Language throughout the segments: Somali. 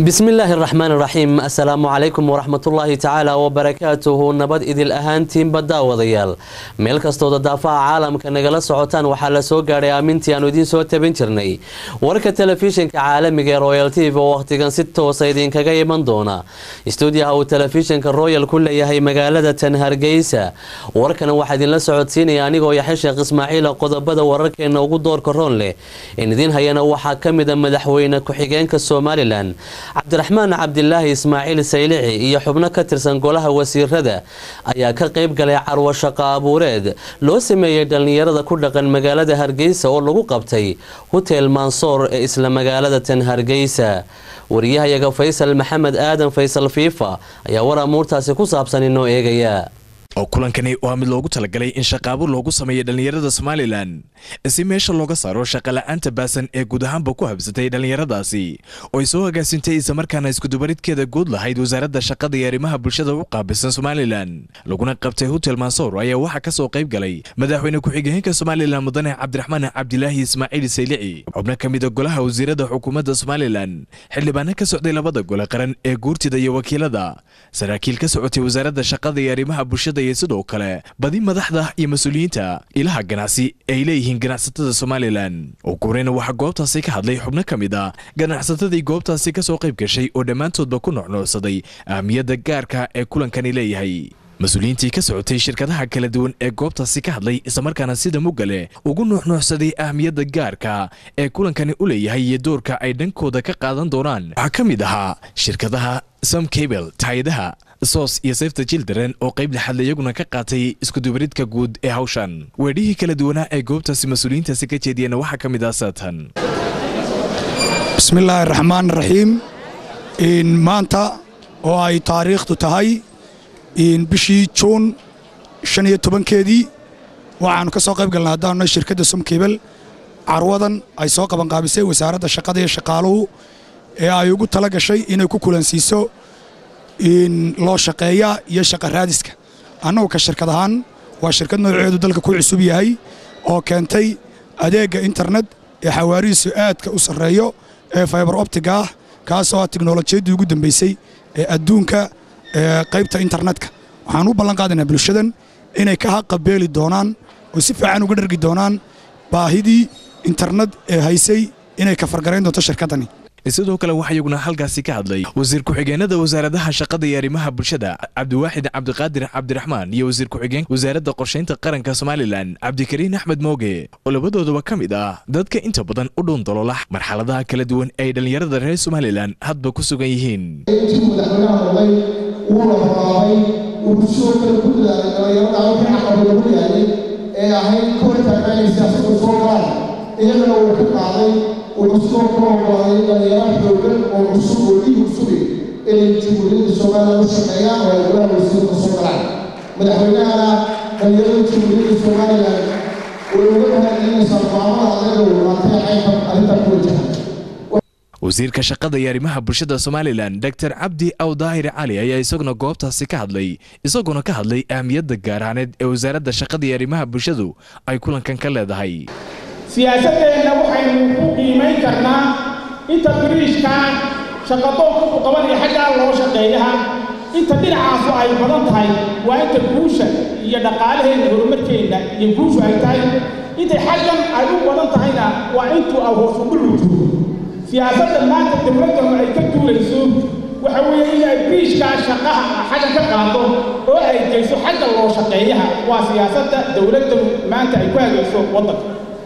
bismillaahi raxmaan raxiim assalaamu calaykum waraxmatullaahi tacaala wabarakaatuhu nabad idil ahaantiinba daawadayaal meel kastooda daafaha caalamka nagala socotaan waxaa la soo gaadhay aamintii aanu idiin soo tabin jirnay warka telefishinka caalamiga ee royal t v oo wakhtigan si toosa idinkaga iman doona istuudiyaha uu telefishinka royal ku leeyahay magaalada tan hargeysa warkan waxaa idinla socodsiinaya anigoo yaxya sheekh ismaaciila qodobada wararkeena ugu doorka roon leh in idiin hayana waxaa ka mida madaxweyne ku-xigeenka somalilan cabdiraxmaan cabdilaahi ismaaciil saylici iyo xubno ka tirsan golaha wasiirada ayaa ka qayb galay carwo shaqo abuureed loo sameeyey dhallinyarada ku dhaqan magaalada hargeysa oo lagu qabtay hotel mansoor ee isla magaalada tan hargeysa wariyahayaga faysal maxamed aadan faysal fiifa ayaa war amuurtaasi ku saabsan inoo eegaya oo kulankani waa mid loogu talagalay in shaqaabo loogu sameeyo dhallinyarada somalilan si meesha looga saaro shaqola'aanta baasan ee guud ahaanba ku habsatay dhallinyaradaasi oo ay soo agaasintay islamarkaana iskudubaridkeeda guud lahayd wasaaradda shaqada iyo arrimaha bulshada u qaabilsan somalilan laguna qabtay hotel mansoor ayaa waxaa ka soo qayb galay madaxweyne ku-xigeenka somalilan mudane cabdiraxmaan cabdilaahi ismaaciil saylici xubno ka mida golaha wasiirada xukuumadda somalilan xildhibaano ka socday labada gole qaran ee guurtida iyo wakiilada saraakiil ka socotay wasaaradda shaqada iyo arrimaha bulshada iyo sidoo kale badi madaxda iyo mas-uuliyiinta ilaha ganacsi ee ay leeyihiin ganacsatada somalilan oo guureyna waxaa goobtaasi ka hadlay xubno ka mid a ganacsatadii goobtaasi ka soo qayb gashay oo dhammaantoodba ku nucnuucsaday ahmiyadda gaarka ee kulankani leeyahay mas-uuliyiintii ka socotay shirkadaha kala duwan ee goobtaasi ka hadlay islamarkaana sida mugale ugu nuuxnuucsaday ahmiyadda gaarka ee kulankani u leeyahay iyo doorka ay dhankooda ka qaadan doonaan waxaa ka mid ahaa shirkadaha som cabel taayadaha sos iyo safta children oo qayb lixadle iyaguna ka qaatay iskudubaridka guud ee hawshan weedhihii kala duwanaa ee goobtaasi mas-uuliyiintaasi ka jeediyana waxaa ka mid ah saatan bismillaahi raxmaan raxiim maanta oo ay taariikhdu tahay bishii juun shan iyo tobankeedii waxaannu ka soo qayb galnay haddaanunay shirkadda somkebel carwadan ay soo qabanqaabisay wasaaradda shaqada iyo shaqaaluhu ee ay ugu tala gashay inay ku kulansiiso loo shaqeeya iyo shaqa raadiska annagu ka shirkad ahaan waa shirkad nooceedu dalka ku cusub yahay oo keentay adeegga internet ee xawaarihiisu aadka u sarreeyo ee faybar optiga ah kaasoo ah tiknolojiyaddii ugu dambaysay ee adduunka qaybta internetka waxaan u ballan qaadaynaa bulshadan inay ka haqabeeli doonaan oo si fiican uga dhargi doonaan baahidii internet ee haysay inay ka fargarayn doonto shirkaddani sidoo kale waxaa iyaguna halkaasi ka hadlay wasiir ku-xigeenada wasaaradaha shaqada iyo arrimaha bulshada cabdiwaaxid cabdiqaadir cabdiraxmaan iyo wasiir ku-xigeenka wasaaradda qorshaynta qaranka somalilan cabdikariin axmed mooge oo labadoodaba ka mid ah dadka inta badan u dhuun dalola marxaladaha kala duwan ee ay dhallinyarada reer somalilan hadba ku sugan yihiin intii madaxweynaha noqday wuuna horaabay wuxuu sidoo kale ku dadaalay dhallinyarada halkii caqaba lagu yaalay ee ahayd koritaanka inay siyaasadda soo galaan iyagana wuu ka qaaday wuxuu sidoo kale ogolaaday dhalinyaro xoogan oo cusub oo dhiig cusubi inay jumhuuriyadda somalilan u shaqeeyaan oo ay golaha wasiirka soo galaan madaxweynahana dhalinyarada jumhuuriyadda somalilan way uga mahadcelinaysaa go'aamada adaga uu qaatay qaybka arrintan ku wajahan wasiirka shaqada iyo arrimaha bulshada somalilan dor cabdi aw daahir cali ayaa isaguna goobtaasi ka hadlay isagoona ka hadlay ahmiyadda gaaraaneed ee wasaaradda shaqada iyo arrimaha bulshadu ay kulankan ka leedahay siyaasaddeenna waxaynu ku qiimayn karnaa inta biriishka shaqadoonka ku qabanaya xaggaa loo shaqeeyaha inta dhinacaasu ay badan tahay waa inta guusha iyo dhaqaalaheenna horumarkeenna iyo guushu ay tahay intay xaggan ay u badan tahayna waa intuu awhoosu dhulutu siyaasadda maanta dowladdanu ay ka duulayso waxa weeye in ay biriishkaa shaqaha xagga ka qaado oo ay geyso xagga loo shaqeeyaha waa siyaasadda dowladdanu maanta ay ku hagayso waddanka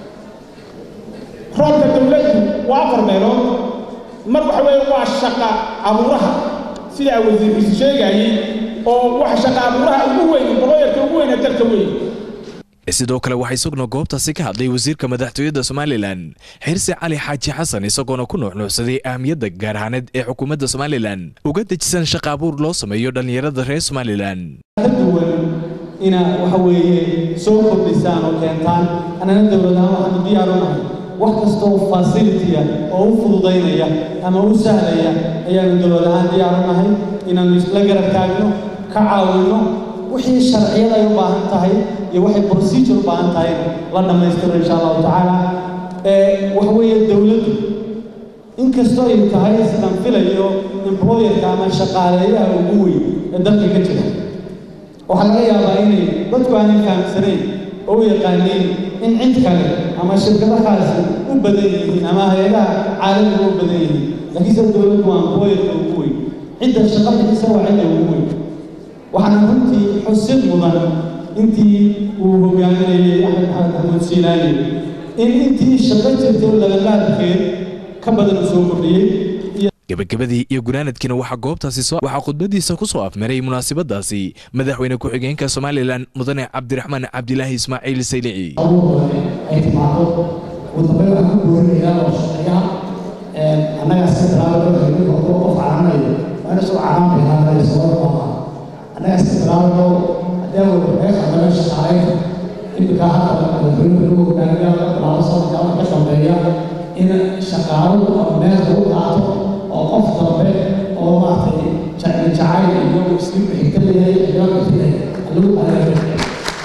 roolka dowladdu waa afar meelood mar waxa weeye waa shaqa abuuraha sida wasiirkiisu sheegayey oo wax shaqa abuuraha ugu weyn boloyarka ugu weyna dalka weyn sidoo kale waxaa isaguna goobtaasi ka hadlay wasiirka madaxtooyadda somalilan xirsi cali xaaji xasan isagoona ku nuuxnuucsaday ahmiyadda gaar ahaaneed ee xukuumadda somalilan uga dejisan shaqa abuur loo sameeyo dhallinyarada reer somalilan ka duwan inaad waxa weeye soo kordhisaan oo keentaan annana dowladahaan waxaanu diyaar u nahay wax kasta oo fasilitiya oo u fududaynaya ama u sahlaya ayaanu dowlad ahaan diyaar u nahay inaannu isla garab taagno ka caawinno wixii sharciyad ay u baahan tahay iyo waxay procedure u baahan tahayna la dhammaystiro insha allahu tacaala waxa weeye dowladdu inkastoo ay tahay sidaan filayo employerka ama shaqaaleeyaha ugu weyn ee dalka ka jira waxaa laga yaabaa inay dadku aanay fahamsanayn oo u yaqaaniin in cid kale ama shirkadahaasi u badan yihiin ama hay-adaha caalamiga u badan yihiin laakiinse dowladdu waa employerka ugu weyn cidda shaqa bixisa waa cidda ugu weyn waxaana runtii xusid mudan intii uu hogaaminayay axmed maxamed axmuud siilaani in intii shaqo jirtay lagalaadkeed ka badan uu soo kordhiyey gebagabadii iyo gunaanadkiina waxaa goobtaasi waxaa khudbadiisa ku soo afmaray munaasabadaasi madaxweyne ku-xigeenka somalilan mudane cabdiraxmaan cabdilaahi ismaaciil saylici ay timaado ugu dambeyn waxaan ku boorinayaa oo shaqeeyaha annagaa iska bilaabay haduu qof caranayo waa ina soo caraan bilaabay sabab maaha annagaa iska bilaabayo haddii awalba meesha naga shaqaaleyn imika hadda madaxweyne lagu hogaamiya laga bilaabo sanadka ka dambeeya in shaqaaluhu ama meel lagu qaato oo qof dambe oo maaragtay jacayl jacayl iyo isku xigta leeyahay ayaa bixinay lagu adeegay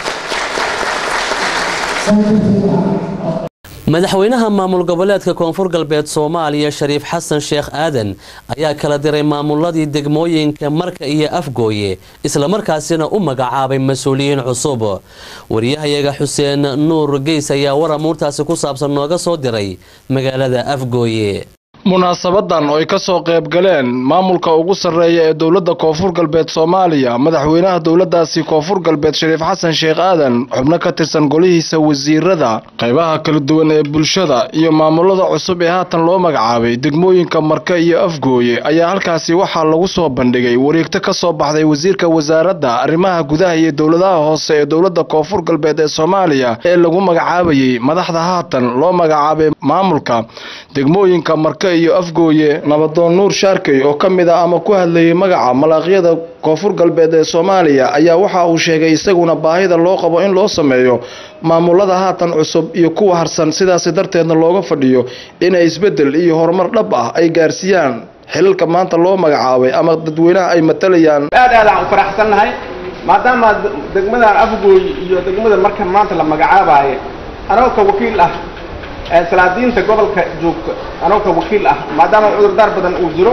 madaxweynaha maamul goboleedka koonfur galbeed soomaaliya shariif xasan sheekh aadan ayaa kala diray maamuladii degmooyinka marka iyo afgooye islamarkaasina u magacaabay mas-uuliyiin cusub wariyahayaga xuseen nuur geys ayaa war amuurtaasi ku saabsan nooga soo diray magaalada afgooye munaasabadan oo ay ka soo qayb galeen maamulka ugu sarreeya ee dowladda koonfur galbeed soomaaliya madaxweynaha dowladdaasi koonfur galbeed shariif xasan sheekh aadan xubno ka tirsan golihiisa wasiirada qaybaha kala duwan ee bulshada iyo maamulada cusub ee haatan loo magacaabay degmooyinka marka iyo afgooye ayaa halkaasi waxaa lagu soo bandhigay wareegto ka soo baxday wasiirka wasaaradda arrimaha gudaha iyo dowladaha hoose ee dowladda koonfur galbeed ee soomaaliya ee lagu magacaabayay madaxda haatan loo magacaabay maamulka degmooyinka marka iyo afgooye nabadoon nuur shaarkey oo ka mid ah ama ku hadlayay magaca malaaqyada koonfur galbeed ee soomaaliya ayaa waxa uu sheegay isaguna baahida loo qabo in loo sameeyo maamulada haatan cusub iyo kuwa harsan sidaasi darteedna looga fadhiyo inay isbeddel iyo horumar dhab ah ay gaarsiiyaan xilalka maanta loo magacaabay ama dadweynaha ay matalayaan aad aad aan u faraxsannahay maadaama degmadan afgooy iyo degmada marka maanta la magacaabayo anagoo ka wakiil ah salaadiinta gobolka joogta anagoo ka wakiil ah maadaama cudurdaar badan uu jiro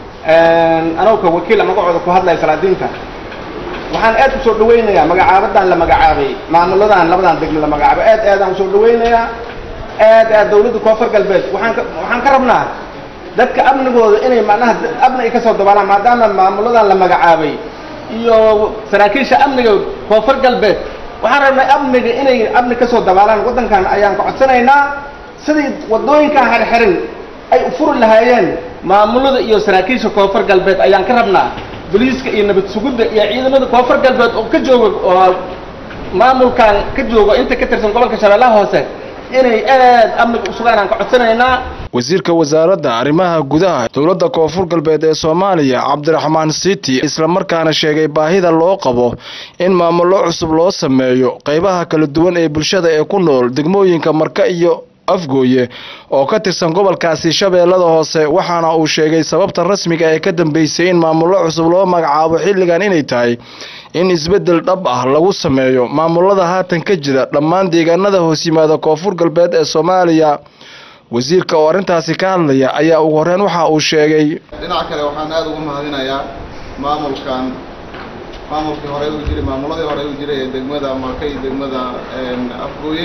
anagoo ka wakiil ah magacooda ku hadlaya salaadiinta waxaan aad usoo dhawaynayaa magacaabadan la magacaabay maamuladan labadan degme la magacaabay aad aadaan usoo dhawaynayaa aad aad dawladda koonfur galbeed waxaan ka waxaan ka rabnaa dadka amnigooda inay macnaha amni ay kasoo dabaalaan maadaama maamuladan la magacaabay iyo saraakiisha amniga koonfur galbeed waxaan rabnaa amniga inay amni kasoo dabaalaan waddankan ayaan ka codsanaynaa sidii wadooyinkan xirxirin ay u furi lahaayeen maamulada iyo saraakiisha koonfur galbeed ayaan ka rabnaa boliiska iyo nabad sugidda iyo ciidamada koonfur galbeed oo ka jooga oo maamulkan ka jooga inta ka tirsan gobolka shabeellaha hoose inay aad amniga u sugaan aan ka codsanaynaa wasiirka wasaaradda arrimaha gudaha dowladda koonfur galbeed ee soomaaliya cabdiraxmaan city islamarkaana sheegay baahida loo qabo in maamullo cusub loo sameeyo qaybaha kala duwan ee bulshada ee ku nool degmooyinka marka iyo afgooye oo ka tirsan gobolkaasi shabeellada hoose waxaana uu sheegay sababta rasmiga ee ka dambeysay in maamullo cusub loo magacaabo xilligan inay tahay in isbeddel dhab ah lagu sameeyo maamulada haatan ka jira dhammaan deegaanada hoos yimaada koonfur galbeed ee soomaaliya wasiirka oo arrintaasi ka hadlaya ayaa ugu horreyn waxa uu sheegay dhinaca kale waxaan aada ugu mahadinayaa maamulkan maamulkii hore u jiray maamuladii hore u jiray ee degmada marka iyo degmada afgooye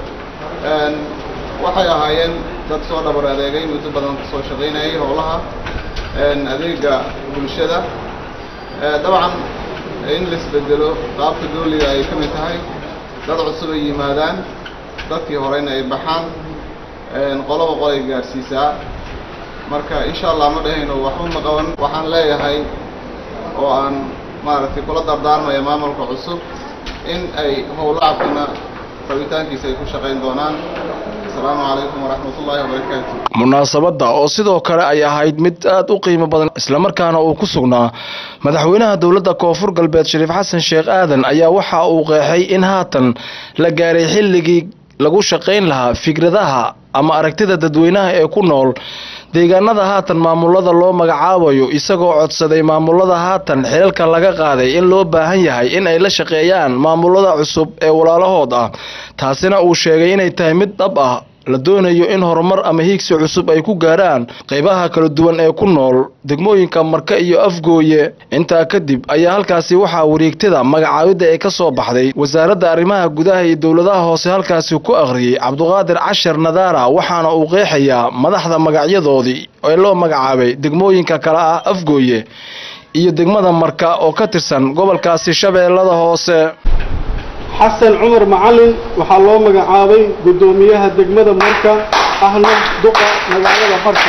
waxay ahaayeen dad soo dhabar adeegay muddo badan kasoo shaqaynayay howlaha adeega bulshada dabcan in la isbedelo qaabka dooliga ay ka mid tahay dad cusub ay yimaadaan dadkii horeyna ay baxaan qoloba qolay gaadhsiisaa marka insha allah ma dhahayno waxba ma qaban waxaan leeyahay oo aan maaragtay kula dardaarmaya maamulka cusub in ay howlacabkana rabitaankiisa ay ku shaqayn doonaan asalaamu calaykum waraxmat ullaahi wabarakaatu munaasabadda oo sidoo kale ay ahayd mid aad u qiimo badan islamarkaana uu ku sugnaa madaxweynaha dowladda koonfur galbeed shariif xasan sheekh aadan ayaa waxa uu qeexay in haatan la gaaray xilligii lagu shaqayn lahaa fikradaha ama aragtida dadweynaha ee ku nool deegaanada haatan maamulada loo magacaabayo isagoo codsaday maamulada haatan xilalka laga qaaday in loo baahan yahay in ay la shaqeeyaan maamulada cusub ee walaalahood ah taasina uu sheegay inay tahay mid dhab ah la doonayo in horumar ama hiigsi cusub ay ku gaaraan qaybaha kala duwan ee ku nool degmooyinka marka iyo afgooye intaa kadib ayaa halkaasi waxaa wareegtada magacaabidda ee ka soo baxday wasaaradda arrimaha gudaha iyo dowladaha hoose halkaasi ku akhriyey cabduqaadir cashar nadaara waxaana uu qeexayaa madaxda magacyadoodii ee loo magacaabay degmooyinka kale ah afgooye iyo degmada marka oo ka tirsan gobolkaasi shabeellada hoose xasan cumar macalin waxaa loo magacaabay guddoomiyaha degmada marka ahna duqa magaalada marka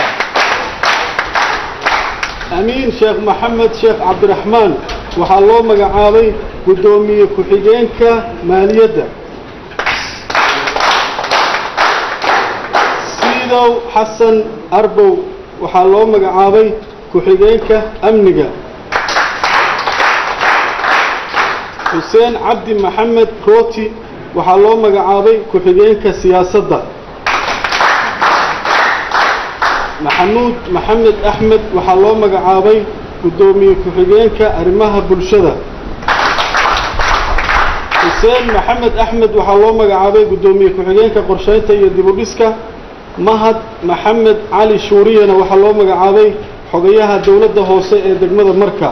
amiin sheekh maxamed sheekh cabdiraxmaan waxaa loo magacaabay guddoomiye ku-xigeenka maaliyadda siidow xasan arbow waxaa loo magacaabay ku-xigeenka amniga xuseen cabdi maxamed rooti waxaa loo magacaabay ku-xigeenka siyaasadda maxamuud maxamed axmed waxaa loo magacaabay guddoomiye ku-xigeenka arrimaha bulshada xuseen maxamed axmed waxaa loo magacaabay guddoomiye ku-xigeenka qorsheynta iyo dibudhiska mahad maxamed cali shuuriyana waxaa loo magacaabay xogayaha dowladda hoose ee degmada marka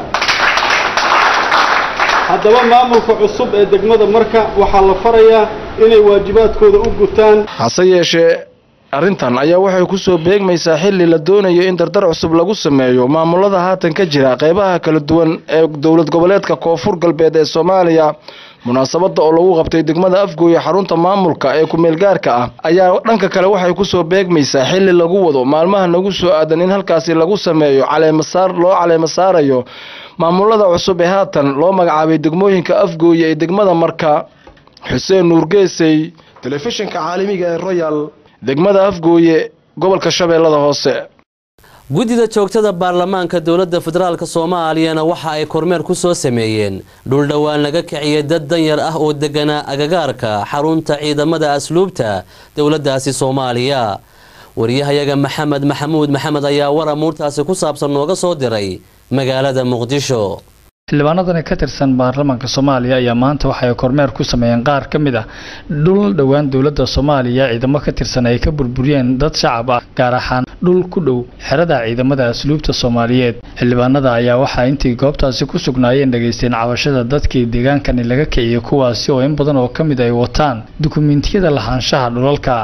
haddaba maamulka cusub ee degmada marka waxaa la farayaa inay waajibaadkooda u gutaan hase yeeshee arrintan ayaa waxay ku soo beegmaysaa xilli la doonayo in dardar cusub lagu sameeyo maamulada haatan ka jira qaybaha kala duwan ee dowlad goboleedka koonfur galbeed ee soomaaliya munaasabadda oo lagu qabtay degmada afgooye xarunta maamulka ee ku-meelgaarka ah ayaa dhanka kale waxay ku soo beegmaysaa xilli lagu wado maalmaha nagu soo aadan in halkaasi lagu sameeyo caleemasaar loo caleema saarayo maamulada cusub ee haatan loo magacaabay degmooyinka afgooye ee degmada marka xuseen nuurgeesey telefishinka caalamiga ee royal degmada afgooye gobolka shabeellada hoose guddida joogtada baarlamaanka dowladda federaalk soomaaliyana waxa ay kormeer ku soo sameeyeen dhul dhowaan laga kiciyay dad danyar ah oo deganaa agagaarka xarunta ciidamada asluubta dowladdaasi soomaaliya wariyahayaga maxamed maxamuud maxamed ayaa war amuurtaasi ku saabsan nooga soo diray magaalada muqdisho xildhibaanadani ka tirsan baarlamaanka soomaaliya ayaa maanta waxay kormeer ku sameeyeen qaar ka mid ah dhul dhowaan dowladda soomaaliya ciidamo ka tirsan ay ka burburiyeen dad shacab ah gaar ahaan dhul ku dhow xerada ciidamada asluubta soomaaliyeed xildhibaanada ayaa waxaa intii goobtaasi ku sugnaayeen dhageysteen cabashada dadkii deegaankani laga kiciyay kuwaasi oo in badan oo ka mid ay wataan dukumentiyada lahaanshaha dhulalka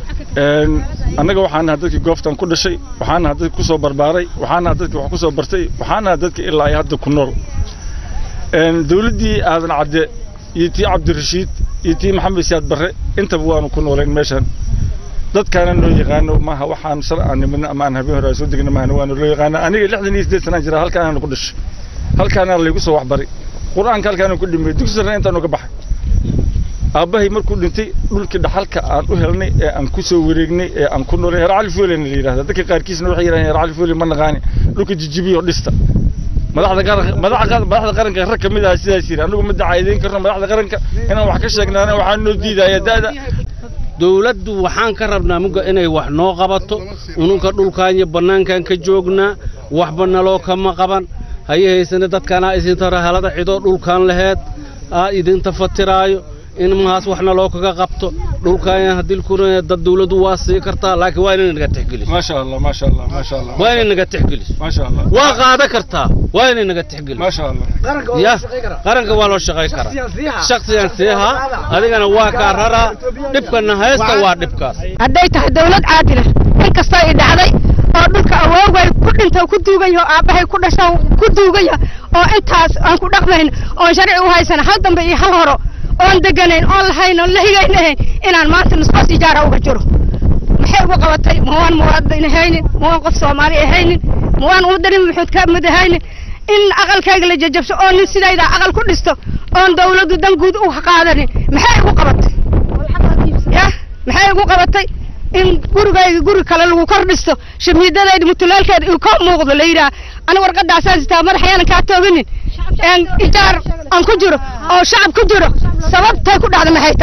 annaga waxaan nahay dadkii goobtan ku dhashay waxaan nahay dadkii kusoo barbaaray waxaan nahay dadkii wax kusoo bartay waxaan nahay dadkii ilaa ay hadda ku nool dowladdii aadan cadde iyo tii cabdirashiid iyo tii maxamed siyaad barre intaba waanu ku noolayn meeshan dadkaana noo yaqaano maaha waxaan shar aan nimidna ama aan habeen hore soo degna maahna waanu loo yaqaana aniga lixdan iyo siddeed sanaan jira halkaanaanu ku dhashay halkaana laygu soo waxbaray qur-aanka halkaanu ku dhimay dugsi sarre intaanu ka baxay aabbahay markuu dhintay dhulkii dhaxalka aan u helnay ee aan ku soo wareegnay ee aan ku noolay heer cali foolena la yidhahda dadka qaarkiisna waxay yidhahdeen heer cali foole ma naqaani dhulka jijibiyo dhista madaxda qaranka madaxda madaxda qaranka rag ka mid ah sidaas yiri anigu ma dacaydeyn karno madaxda qaranka inaan wax ka sheegnaana waxaan noo diidaya da'da dowladdu waxaan ka rabnaa muga inay wax noo qabato ununka dhulkan iyo bannaankan ka joognaa waxba naloo kama qaban haye haysane dadkanaa isintara halada cidoo dhulkan laheed aa idinta fatiraayo in mahaas waxna loo kaga qabto dhulkan haddii kuna dad dawladdu waa sii kartaa laakiin waa inay naga tixgeliso maasha allah maasha allah maasha allah waa inay naga tixgeliso maasha allah waa qaada kartaa waa inay naga tixgeliso maasha allah ya qaranka waa loo shaqayn karaa shakhsiyan siihaa adigana waa kaa raraa dhibkana haysta waa dhibkaas hadday tahay dawlad caadila in kastoo i dhacday oo dhulka awoogay ku dhinta ku duugaya oo aabbahay ku dhasho ku duugaya oo intaas aan ku dhaqmayn oon sharci u haysan hal dambe iyo hal horo oon deganayn oon lahayn oon la higaynahayn inaan maanta nusqos ijaara uga jiro maxay ugu qabatay ma waan muwaadin ahaynin ma waan qof soomaali ahaynin ma waan ummadani maxuud ka mid ahaynin in aqalkayga la jajabso oo nin sidayda aqal ku dhisto oon dawladdu dan guud u qaadanin maxay ugu qabatay ya maxay ugu qabatay in gurigayga guri kale lagu kor dhisto shamiidadayda mutulaalkeeda uu ka muuqdo la yidhaha ani warqadaasaan sitaa madaxayaanan kaa tooginin ijaar aan ku jiro oo shacab ku jiro sababtay ku dhacda maxay tahay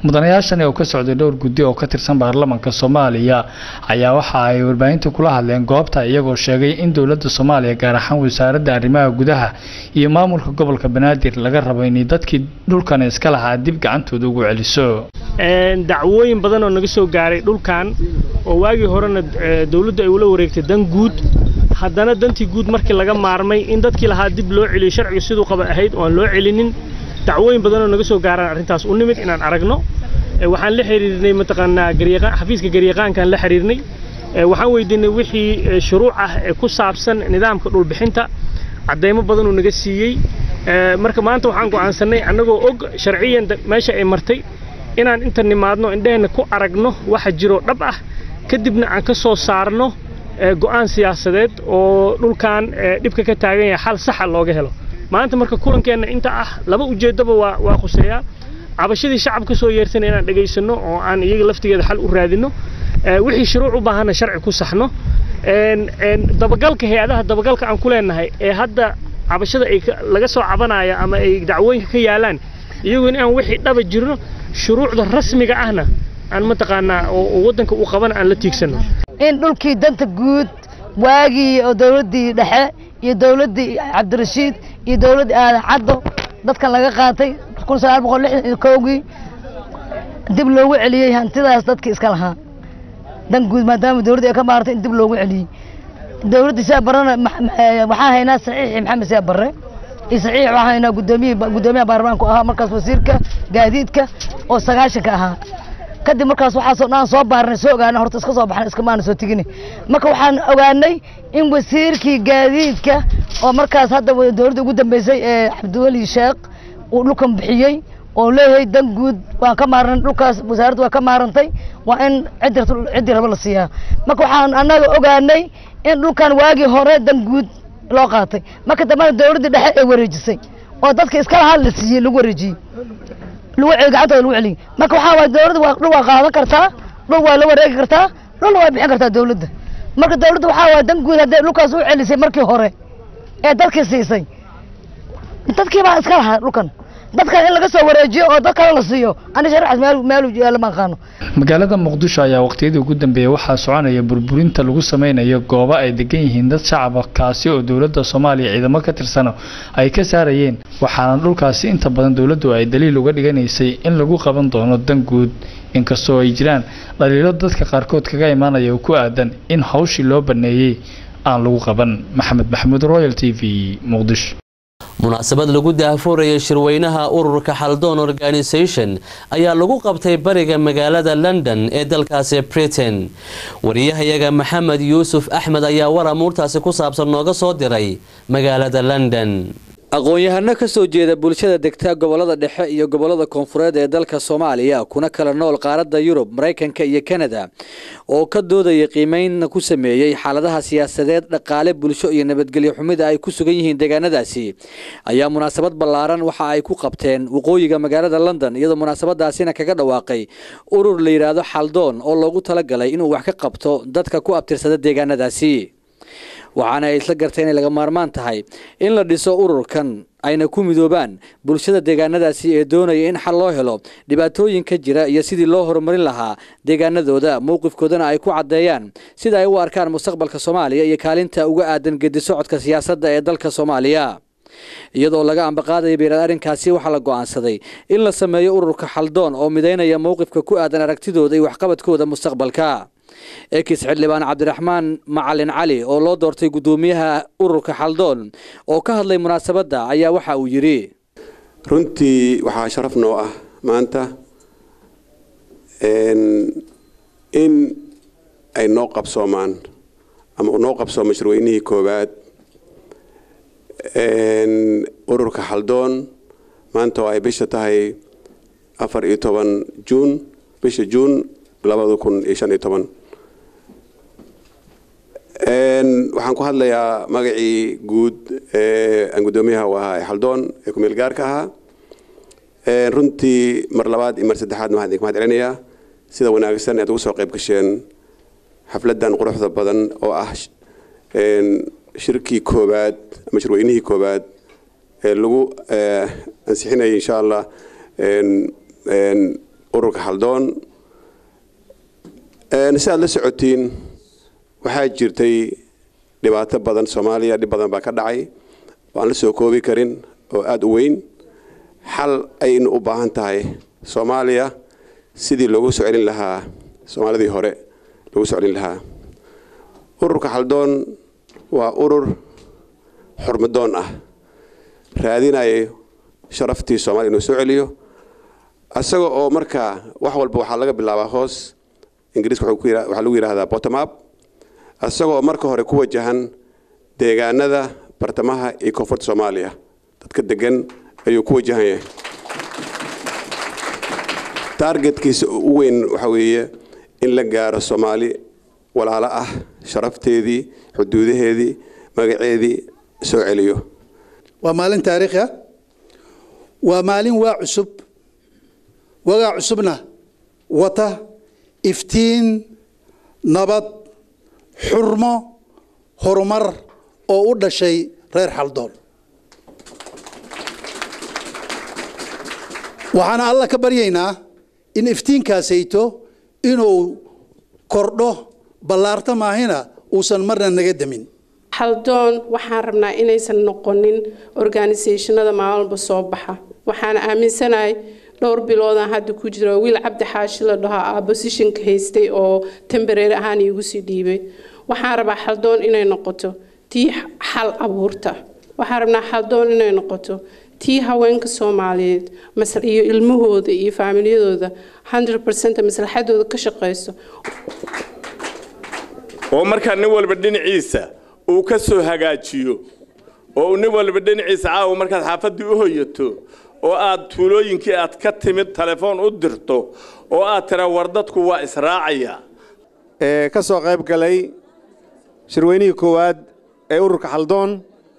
mudanayaashani oo ka socday dhowr guddi oo ka tirsan baarlamaanka soomaaliya ayaa waxa ay warbaahinta kula hadleen goobta iyagoo sheegay in dowladda soomaaliya gaar ahaan wasaaradda arrimaha gudaha iyo maamulka gobolka banaadir laga rabo inay dadkii dhulkan iska lahaa dib gacantooda ugu celiso dacwooyin badan oo naga soo gaaray dhulkan oo waagii horena dowladdu ay ula wareegtay dan guud haddana dantii guud markii laga maarmay in dadkii lahaa dib loo celiyo sharciga siduu qaba ahayd oo aan loo celinin dacwooyin badan oo naga soo gaaraan arrintaas u nimid inaan aragno waxaan la xiriirnay mataqaanaa garyaqaan xafiiska garyaqaankaan la xiriirnay waxaan weydiinay wixii shuruuc ah ee ku saabsan nidaamka dhulbixinta cadeymo badan uu naga siiyey marka maanta waxaan go'aansanay annagoo og sharciyan meesha ay martay inaan inta nimaadno indheheenna ku aragno waxa jiro dhab ah kadibna aan ka soo saarno go'aan siyaasadeed oo dhulkan dhibka ka taagan yahay xal saxa looga helo maanta marka kulankeenna inta ah laba ujeeddaba waa waa khuseeyaa cabashadii shacabka soo yeertana inaan dhegaysanno oo aan iyaga laftigeeda xal u raadinno wixii shuruuc u baahanna sharci ku saxno dabagalka hay-adaha dabagalka aan ku leenahay ee hadda cabashada ay laga soo cabanaya ama ay dacwooyinka ka yaalaan iyagu in aan wixii dhaba jirno shuruucda rasmiga ahna aan mataqaanaa oo waddanka u qaban aan la tiigsanno in dhulkii danta guud waagii oo dowladdii dhexe iyo dowladdii cabdirashiid iyo dowladdii aadan caddo dadkan laga qaatay kun sagaal boqol lixdan iyo kowgii dib loogu celiyey hantidaas dadkii iska lahaa dan guud maadaama dowladdii ay ka maartay in dib loogu celiyey dowladdii siyaa barrena waxaan haynaa saxiixii maxamed siyaa barre iyo saxiix waxaan haynaa gudoomiyihii guddoomiyaha baarlamaanku ahaa markaas wasiirka gaadiidka oo sagaashanka ahaa kadib markaas waxaasoo dhan soo baarnay soo ogaanay horta iska soo baxnay iskamaana soo tegini marka waxaan ogaanay in wasiirkii gaadiidka oo markaas hadda dowladda ugu dambeysay ee cabdiweli sheekh uu dhulkan bixiyey oo leeyahay dan guud waan ka maarnay dhulkaas wasaaraddu waa ka maarantay waa in ciddi ciddii rabo la siiyaa marka waxaan annaga ogaanay in dhulkan waagii hore dan guud loo qaatay marka dambena dowladdii dhexe ay wareejisay oo dadka iska lahaa la siiyey lagu wareejiyey gacantooda lagu celiyey marka waxaa waay dowladda waa dhul waa qaadan kartaa dhul waa la wareegi kartaa dhulna waa bixin kartaa dowladda marka dowladda waxaa waay dan guud hadday dhulkaas u celisay markii hore ee dadkii siisay dadkii baa iska lahaa dhulkan dadkan in laga soo wareejiyo oo dad kale la siiyo ani sharcaas meel meelu yaalla ma aqaano magaalada muqdisho ayaa waqtiyadii ugu dambeeyey waxaa soconaya burburinta lagu sameynayo goobo ay degan yihiin dad shacaba kaasi oo dowladda soomaaliya ciidamo ka tirsano ay ka saarayeen waxaana dhulkaasi inta badan dowladdu ay daliil uga dhiganaysay in lagu qaban doono dan guud inkastoo ay jiraan dhaliilo dadka qaarkood kaga imaanaya oo ku aadan in hawshii loo baneeyey aan lagu qaban maxamed maxamuud royal t v muqdisho munaasabad lagu daahfuurayay shirweynaha ururka xaldoon organisation ayaa lagu qabtay bariga magaalada london ee dalkaasi britain wariyahayaga maxamed yuusuf axmed ayaa war amuurtaasi ku saabsan nooga soo diray magaalada london aqoon-yahano ka soo jeeda bulshada degta gobolada dhexe iyo gobolada koonfureed ee dalka soomaaliya kuna kala nool qaaradda yurub maraykanka iyo kanada oo ka doodaya qiimeyn ku sameeyey xaaladaha siyaasadeed dhaqaale bulsho iyo nabadgelyo xumida ay ku sugan yihiin deegaanadaasi ayaa munaasabad ballaaran waxa ay ku qabteen waqooyiga magaalada london iyadoo munaasabadaasina kaga dhawaaqay urur la yidhaahdo xaldoon oo loogu talagalay inuu wax ka qabto dadka ku abtirsada deegaanadaasi waxaana ay isla gartay inay laga maarmaan tahay in la dhiso ururkan ayna ku midoobaan bulshada deegaanadaasi ee doonaya in xal loo helo dhibaatooyinka jira iyo sidii loo horumarin lahaa deegaanadooda mowqifkoodana ay ku caddeeyaan sida ay u arkaan mustaqbalka soomaaliya iyo kaalinta uga aadan gedi socodka siyaasadda ee dalka soomaaliya iyadoo laga ambaqaadaya beeraad arrinkaasi waxaa la go'aansaday in la sameeyo ururka xaldoon oo midaynaya mowqifka ku aadan aragtidooda iyo waxqabadkooda mustaqbalka ekis xildhibaan cabdiraxmaan macalin cali oo loo doortay guddoomiyaha ururka xaldoon oo ka hadlay munaasabadda ayaa waxa uu yidhi runtii waxaa sharaf noo ah maanta in ay noo qabsoomaan ama uu noo qabsoomo shirweynihii koowaad ururka xaldoon maanta oo ay bisha tahay afar iyo toban juun bisha juun labada kun iyo shan iyo toban waxaan ku hadlayaa magacii guud ee aan guddoomiyaha u ahaa ee xaldoon ee kumeel gaarka ahaa runtii mar labaad iyo mar saddexaad waxaan idinka mahad celinayaa sida wanaagsan aad ugu soo qayb gasheen xafladdan quruxda badan oo ah shirkii koowaad ama shirweynihii koowaad ee lagu ansixinayay insha allah ururka haldoon si aad la socotiin waxaa jirtay dhibaato badan soomaaliya dhib badan baa ka dhacay oo aan la soo koobi karin oo aada u weyn xal aynu u baahan tahay soomaaliya sidii loogu soo celin lahaa soomaalidii hore loogu soo celin lahaa ururka haldoon waa urur xurmadoon ah raadinaya sharaftii soomaaliya inuu soo celiyo isaga oo markaa wax walba waxaa laga bilaabaa hoos ingiriiska waxaa lagu yidhahdaa bottom up isagoo marka hore ku wajahan deegaanada bartamaha iyo koonfurta soomaaliya dadka degan ayuu ku wajahan yahay taargetkiisa u weyn waxaa weeye in la gaaro soomaali walaalo ah sharafteedii xuduudaheedii magaceedii soo celiyo waa maalin taariikhi ah waa maalin waa cusub wagaa cusubna wata iftiin nabad xurmo horumar oo u dhashay reer xaldoon waxaana alla ka baryaynaa in iftiinkaasayto inuu kordho ballaarta maahina uusan marna naga demin haldoon waxaan rabnaa inaysan noqonin organisationada maalmalba soo baxa waxaan aaminsanahay dhowr biloodaan hadda ku jiro wiil cabdi xaashi la dhaho aa bosishinka haystay oo tembareer ahaan iigu sii dhiibay waxaan rabaa haldoon inay noqoto tii xal abuurta waxaan rabnaa haldoon inay noqoto tii haweenka soomaaliyeed iyo ilmahooda iyo faamilyadooda 100% maslaxadooda ka shaqayso oo markaa nin walba dhinaciisa uu ka soo hagaajiyo oo nin walba dhinaciisa caawa markaad xaafaddii u hoyato oo aad tuulooyinkii aad ka timid telefoon u dirto oo aad tira war dadku waa israacaya ee ka soo qayb galay shirweynihii koowaad ee ururka xaldoon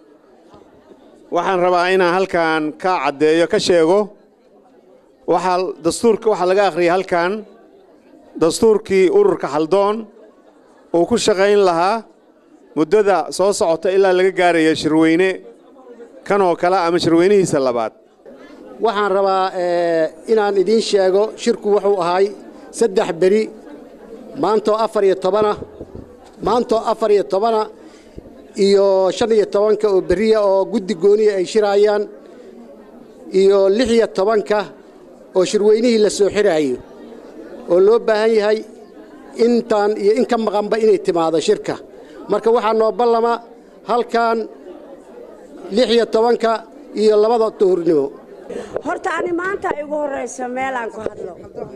waxaan rabaa inaan halkan ka caddeeyo ka sheego waxaa dastuurka waxaa laga akhriyay halkan dastuurkii ururka xaldoon uu ku shaqayn lahaa muddada soo socota ilaa laga gaaraya shirweyne kan oo kale ama shirweynihiisa labaad waxaan rabaa inaan idiin sheego shirku wuxuu ahay saddex beri maantoo afar iyo tobana maantoo afar iyo tobana iyo shan iyo tobanka oo beriya oo guddi gooniya ay shiraayaan iyo lix iyo tobanka oo shirweynihii la soo xiraayo oo loo baahan yahay intaan iyo in ka maqanba inay timaado shirka marka waxaa noo ballama halkan lix iyo tobanka iyo labada duhurnimo horta ani maanta igu horraysa meelaan ku hadlo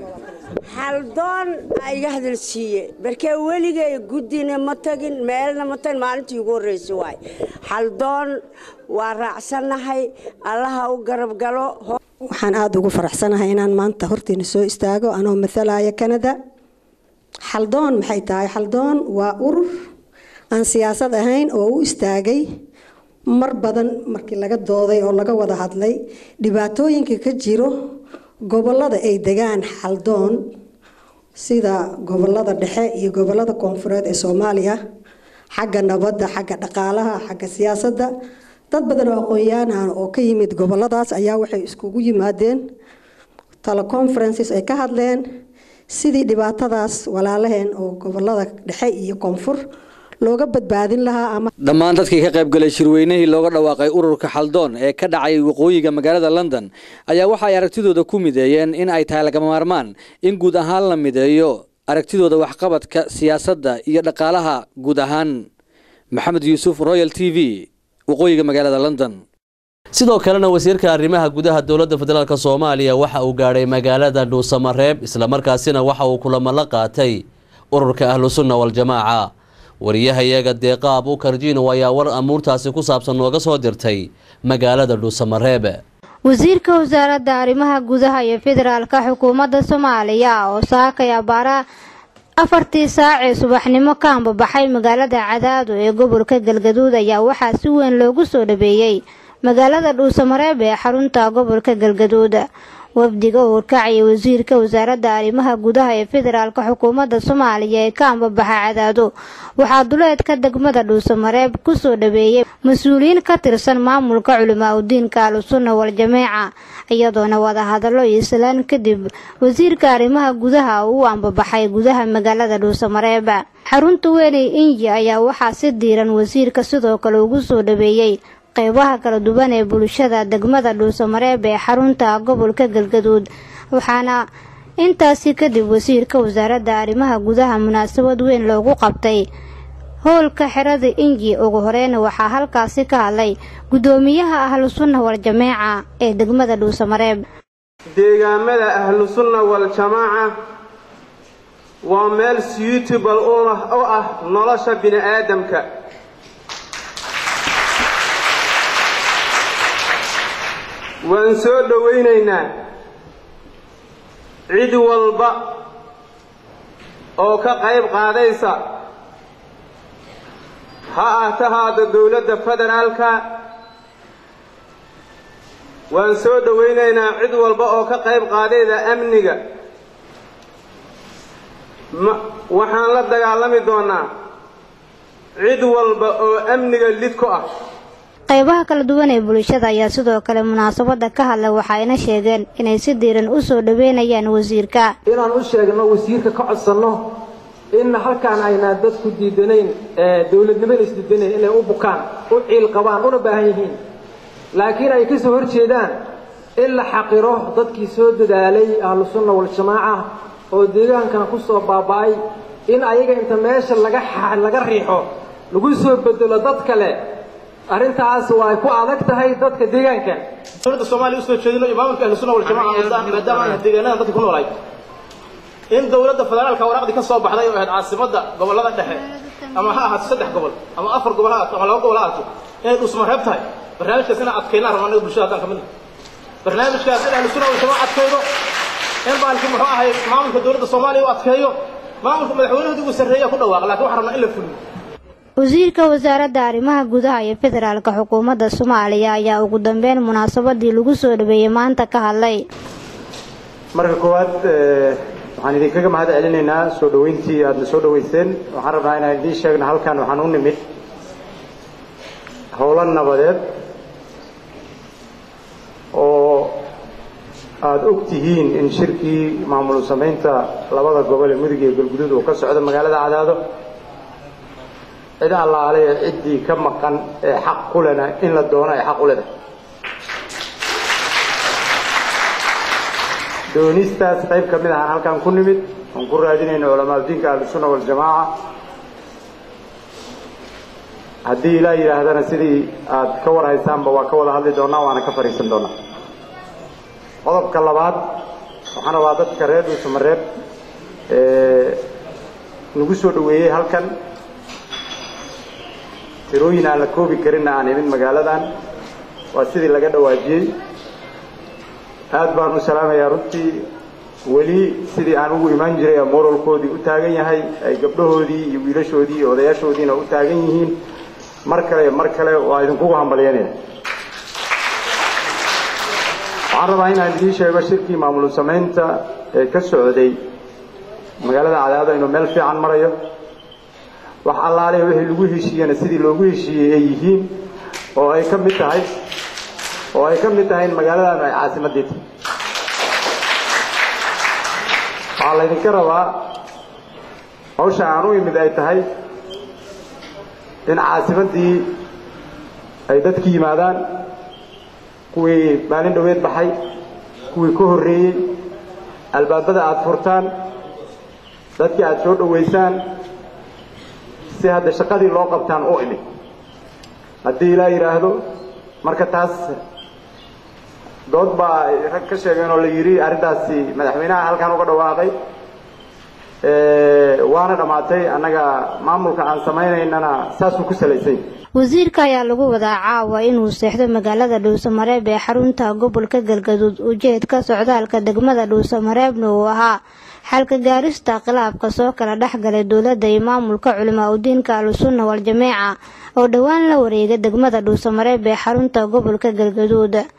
xaldoon aa iga hadalsiiye barkee weligay guddina ma tagin meelna ma tagin maalintii igu horraysa waay xaldoon waa raacsannahay allaha u garab galo waxaan aada ugu faraxsanahay inaan maanta hortiina soo istaago anoo matalaya kanada xaldoon maxay tahay xaldoon waa urur aan siyaasad ahayn oo u istaagay mar badan markii laga dooday oo laga wada hadlay dhibaatooyinka ka jiro gobolada ay degaan xaldoon sida gobolada dhexe iyo gobolada koonfureed ee soomaaliya xagga nabadda xagga dhaqaalaha xagga siyaasadda dad badan oo aqoon-yahan oo ka yimid goboladaas ayaa waxay iskugu yimaadeen teleconferences ay ka hadleen sidii dhibaatadaas walaalaheen oo gobolada dhexe iyo koonfur looga badbaadin lahaa ama dhammaan dadkii ka qayb galay shirweynihii looga dhawaaqay ururka xaldoon ee ka dhacay waqooyiga magaalada london ayaa waxa ay aragtidooda ku mideeyeen in ay tahay lagama maarmaan in guud ahaan la mideeyo aragtidooda waxqabadka siyaasadda iyo dhaqaalaha guud ahaan maxamed yuusuf royal t v waqooyiga magaalada london sidoo kalena wasiirka arrimaha gudaha dowladda federaalk soomaaliya waxa uu gaadhay magaalada dhuusamareeb islamarkaasina waxa uu kulamo la qaatay ururka ahlusunna waljamaaca wariyahayaga deeqaab u karjiino ayaa war amuurtaasi ku saabsan nooga soo dirtay magaalada dhuusamareeb wasiirka wasaaradda arrimaha gudaha iyo federaalka xukuumadda soomaaliya oo saakay abaara afartii saac ee subaxnimo ka ambabaxay magaalada cadaado ee gobolka galgaduud ayaa waxaa si weyn loogu soo dhabeeyey magaalada dhuusamareeb ee xarunta gobolka galgaduud wafdiga uu horkacayay wasiirka wasaaradda arrimaha gudaha ee federaalka xukuumadda soomaaliya ee ka ambabaxa cadaado waxaa duleedka degmada dhuusamareeb kusoo dhaweeyey mas-uuliyiin ka tirsan maamulka culimaa udiinka ahlusunna wal-jameeca iyadoona wadahadallo iyo islaan kadib wasiirka arrimaha gudaha uu u ambabaxay gudaha magaalada dhuusamareeb xarunta weyney inji ayaa waxaa si diiran wasiirka sidoo kale ugu soo dhaweeyey qeybaha kala duwan ee bulshada degmada dhuusamareeb ee xarunta gobolka galgaduud waxaana intaasi kadib wasiirka wasaaradda arrimaha gudaha munaasabad weyn loogu qabtay howlka xerada inji ugu horeyna waxaa halkaasi ka hadlay guddoomiyaha ahlu sunna wal-jameeca ee degmada dhuusamareeb deegaamada ahlu sunna wal-jamaaca waa meel suitable u ah nolosha bini aadamka waan soo dhowaynaynaa cid walba oo ka qayb qaadaysa ha ahtahaada dowladda federaalka waan soo dhowaynaynaa cid walba oo ka qayb qaadayda amniga ma waxaan la dagaalami doonaa cid walba oo amniga lid ku ah qaybaha kala duwan ee bulshada ayaa sidoo kale munaasabada ka hadlay waxayna sheegeen inay si diiran u soo dhaweynayaan wasiirka inaan u sheegno wasiirka ka codsanno in halkaan aynaan dadku diidanayn dowladnimada isdiidanayn inay u bukaan u ciil qabaan una baahan yihiin laakiin ay kasoo hor jeedaan in la xaqiro dadkii soo dadaalay ahlu sunna wal-jamaaca oo deegaankan ku soo baaba'ay in ayaga inta meesha laga laga riixo lagu soo bedelo dad kale arrintaas waa ku adag tahay dadka deegaanka dowladda soomaaliya usoo jeedino iyo maamulka ahlu sunna wal-jamaaca maadaama aan deegaanada dadka ku noolahay in dowladda federaalka waraaqdii ka soo baxday oo ahayd caasimadda gobollada dhexe ama ha ahaato saddex gobol ama afar gobol ha ahaato ama laba gobol ha ahaato inay dhusmareeb tahay barnaamijkaas inaan adkaynaan rabno annaga bulshada haddaan ka midna barnaamijkaas in ahlu sunna wal-jamaaca adkaydo in baalki muxuu ahay maamulka dowladda soomaaliya u adkeeyo maamulka madaxweynahoodii ugu sarreeya ku dhawaaqa laakiin waxaan rabnaa in la fuliyo wasiirka wasaaradda arrimaha gudaha iyo federaalka xukuumadda soomaaliya ayaa ugu dambeyn munaasabadii lagu soo dhaweeyey maanta ka hadlay marka koowaad waxaan idinkaga mahad celinaynaa soo dhoweyntii aadna soo dhoweyseen waxaan rabnaa inaan idiin sheegno halkan waxaan u nimid howlo nabadeed oo aada og tihiin in shirkii maamul samaynta labada gobol ee mudug iyo galguduud uu ka socdo magaalada cadaado cid allaale ee ciddii ka maqan ee xaq ku lena in la doono ay xaq u leedahay doonistaas qayb ka mid ahaan halkan ku nimid oon ku raadinayno culamaadudiinka ahlusunna waljamaaca haddii ilaa yidhaahdana sidii aad ka war haysaanba waa ka wada hadli doonaa waana ka fadhiisan doonaa qodobka labaad waxaan rabaa dadka reer dhuusamareeb nagu soo dhoweeyey halkan tirooyin aan la koobi karinna aan imin magaaladan waa sidii laga dhawaajiyey aad baan u salaamayaa runtii weli sidii aan ugu imaan jiray ee moralkoodii u taagan yahay ay gabdhahoodii iyo wiilashoodii iyo odayaashoodiina u taagan yihiin mar kale iyo mar kale waa idinkugu hambalyanaya waxaan rabaa inaan idiin sheego shirkii maamul samaynta ee ka socday magaalada cadaado inuu meel fiican marayo wax allaale wixii lagu heshiiyena sidii loogu heshiiyey ay yihiin oo ay ka mid tahay oo ay ka mid tahay in magaaladan ay caasimadii tahay waxaa laydinka rabaa hawsha aan u imid ay tahay in caasimaddii ay dadki yimaadaan kuwii maalin dhoweed baxay kuwii ka horreeyey albaabada aada furtaan dadkii aada soo dhowaysaan si hadda shaqadii loo qabtaan u imid haddii ilaa yidhaahdo marka taas dood baa rag ka sheegeen oo la yidhi arrintaasi madaxweynaha halkan uga dhawaaqay waana dhammaatay annaga maamulka aan samaynaynana saasuu ku salaysay wasiirka ayaa lagu wadaa caawa inuu seexdo magaalada dhuusamareeb ee xarunta gobolka galgaduud ujeedka socdaalka degmada dhuusamareebna uu ahaa xalka gaarista khilaafka soo kala dhexgalay dowladda iyo maamulka culimaa udiinka ahlusunna wal-jameeca oo dhowaan la wareegay degmada dhuusamareeb ee xarunta gobolka galgaduud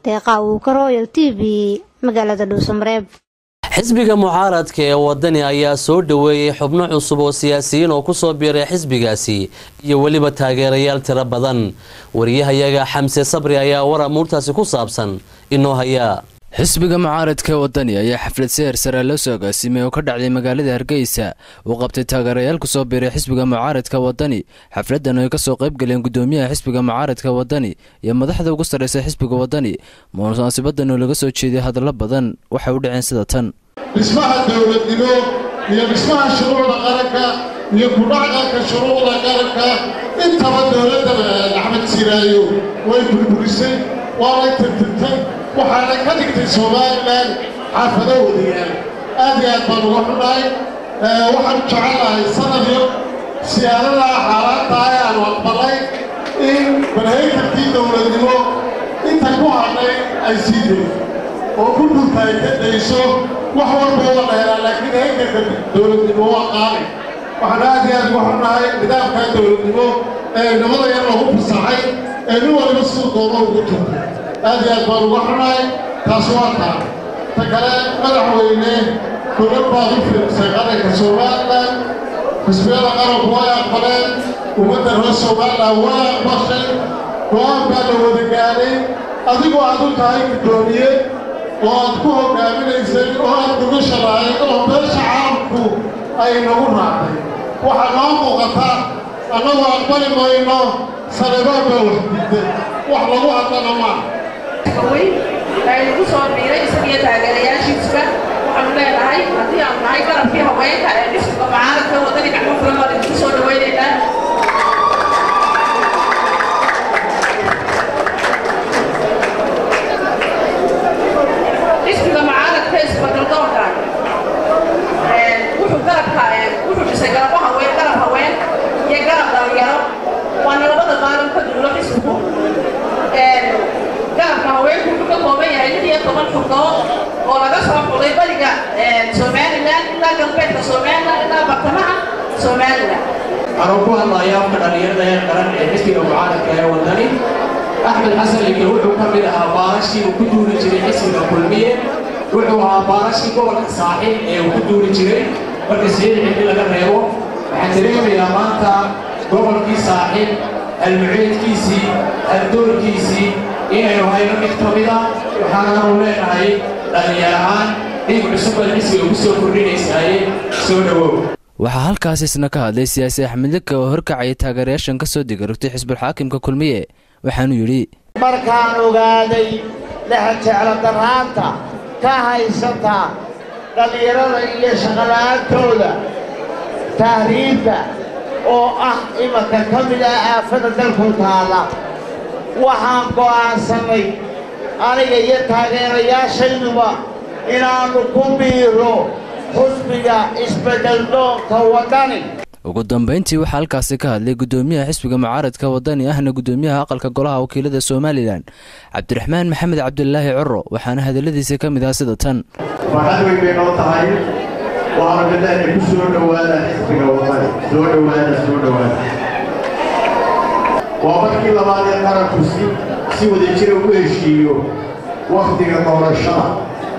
deeqa uu ka royal t v magaalada dhuusamareeb xisbiga mucaaradka ee wadani ayaa soo dhoweeyey xubno cusub oo siyaasiyiin oo kusoo biiray xisbigaasi iyo weliba taageerayaal tiro badan wariyahayaga xamse sabri ayaa war amuurtaasi ku saabsan inoo hayaa xisbiga mucaaradka ee wadani ayaa xaflad seher sare loo soo agaasimay oo ka dhacday magaalada hargeysa uu qabtay taageerayaal kusoo biiray xisbiga mucaaradka wadani xafladan ay kasoo qayb galeen gudoomiyaha xisbiga mucaaradka wadani iyo madaxda ugu sarreysa xisbiga wadani munaasibadan oo laga soo jeeday hadallo badan waxay u dhaceen sida tan dhismaha dowladnimo iyo dhismaha shuruucda qaranka iyo kudhacqanka shuruucda qaranka intaba dowladda axmed siraayo way burburisay waanay tirtirtay waxaana ka dhigtay somalilan xaafado wadayaal aad iyo aad baan uga xunahay waxaan jecelahay sanadyo siyaadadaa xaalaadtaa ee aanu aqbalay in barhaytarkii dowladnimo inta ku hadhay ay sii dayso oo ku dhulka ay ka dayso wax walba waa dheeraa laakiin haykarka dowladnimo waa qaali waxaan aad iyo aad uga xunahay nidaamka dowladnimo ee nabada yar lagu fasaxay ee nin waliba siduu doono ugu turtay aad iyo aad baan uga xunahay taas waa taa ta kale madaxweyne gobol baad u fiirsay qaranka somalilan xisbiyada qaranku way aqbaleen ummadda reer somalilan way aqbashay go-aan baa la wada gaadhay adigoo aad u tahay guddoomiye oo aad ku hogaaminaysay oo aad dugasha lahayd oo beesha caalamku ay nagu raacday waxaa noo muuqata annagu aqbali mayno sanabaan baa wax diiday wax lagu hadlana maaha aynugu soo biiray isagiyo taageerayaashiisuba waxaanu leenahay haddii aanu nahay garabkii haweenka ee dhismiga mucaaradka waddani gacmo fulan baan idinku soo dhawaynaynaa dhismiga mucaaradka isbadaldoonka wuxuu garabka wuxuu dhisay garabo haween garab haween iyo garab dhalinyaro waana labada maalin ka duulo xisbigu garabka haweenku wuxuu ka kooban yahay lix iyo toban xubnood oo laga soo xulay bariga somalilan ilaa galbeedka somalilan ilaa bartamaha somalilan anuu ku hadlayaa afka dhallinyarada ee qaran ee xisbiga mucaaradka ee wadani axmed xasan leke wuxuu ka mid ahaa baarashii uu ku duuli jiray xisbiga kulmiye wuxuu ahaa baarashii gobolka saaxib ee uu ku duuli jiray marka sideed xilli laga reebo waxaan dareemayaa maanta gobolkii saaxib almuceedkiisii aldoorkiisii inaynu hayno mid ka mida waxaanaanu leenahay dhallinyar ahaan dhiig cusub baad xisbiga ku soo kordhinaysaye soo dhowow waxaa halkaas isna ka hadlay siyaasi axmed lika oo horkacaya taageerayaashan ka soo digarogtay xisbulxaakimka kulmiye waxaanu yidhi markaan ogaaday lexjeclo daraanta ka haysata dhallinyarada iyo shaqola'aantooda tahriibka oo ah imanka ka mid ah aafada dalku taalla waxaan go'aansanay aniga iyo taageerayaashayduba inaannu ku biiro xusbiga isbeddeldoonka waddani ugu dambayntii waxaa halkaasi ka hadlay gudoomiyaha xisbiga mucaaradka wadani ahna gudoomiyaha aqalka golaha wakiilada somalilan cabdiraxmaan maxamed cabdilaahi coro waxaana hadaladiisa ka mid ah sida tan farxad weyn bay noo tahay waana midahna ku soo dhowaada xisbiga wadani soo dhowaada soo dhowaada waa markii labaad ee qaranku si si wadajira u heshiiyo wakhtiga doorashada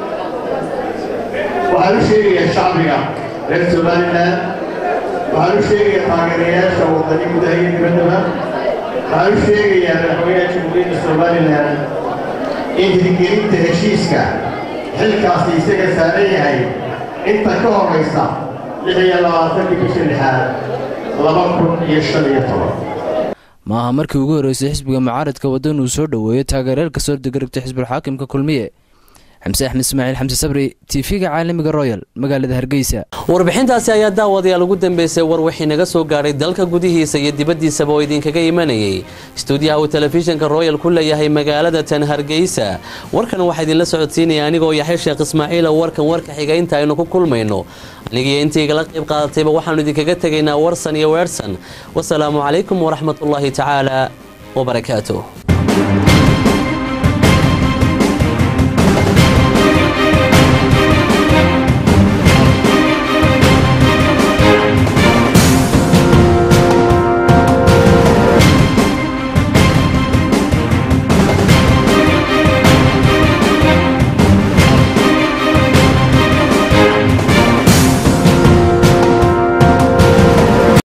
waxaan u sheegayaa shacbiga reer somalilan waxaan u sheegayaa taageerayaasha wadani gudaha iyo dibaddaba waxaan u sheegayaa madaxweynaha jamhuuriyadda somalilan in hirgelinta heshiiska xilkaasi isaga saaran yahay inta ka horraysa lix iyo labaatankii bisha lixaad laba kun iyo shan iyo toban maaha markii ugu horreysay xisbiga mucaaradka waddan uu soo dhoweeyo taageerayaal ka soo degaragtay xisbulxaakimka kulmiye xamse axmed ismaaciil xamse sabri tv-ga caalamiga royal magaalada hargeysa warbixintaasi ayaa daawadayaal ugu dambeysay war wixii naga soo gaadhay dalka gudihiisa iyo dibaddiisaba oo idinkaga imanayay stuudiyaha uu telefishinka royal ku leeyahay magaalada tan hargeysa warkan waxaa idinla socodsiinaya anigoo yaxya sheekh ismaaciil oo warkan warka xiga inta aynu ku kulmayno anigiyo intaygala qayb qaadatayba waxaanu idinkaga tegaynaa warsan iyo weersan wasalaamu calaykum waraxmatullaahi tacaala wabarakaatuh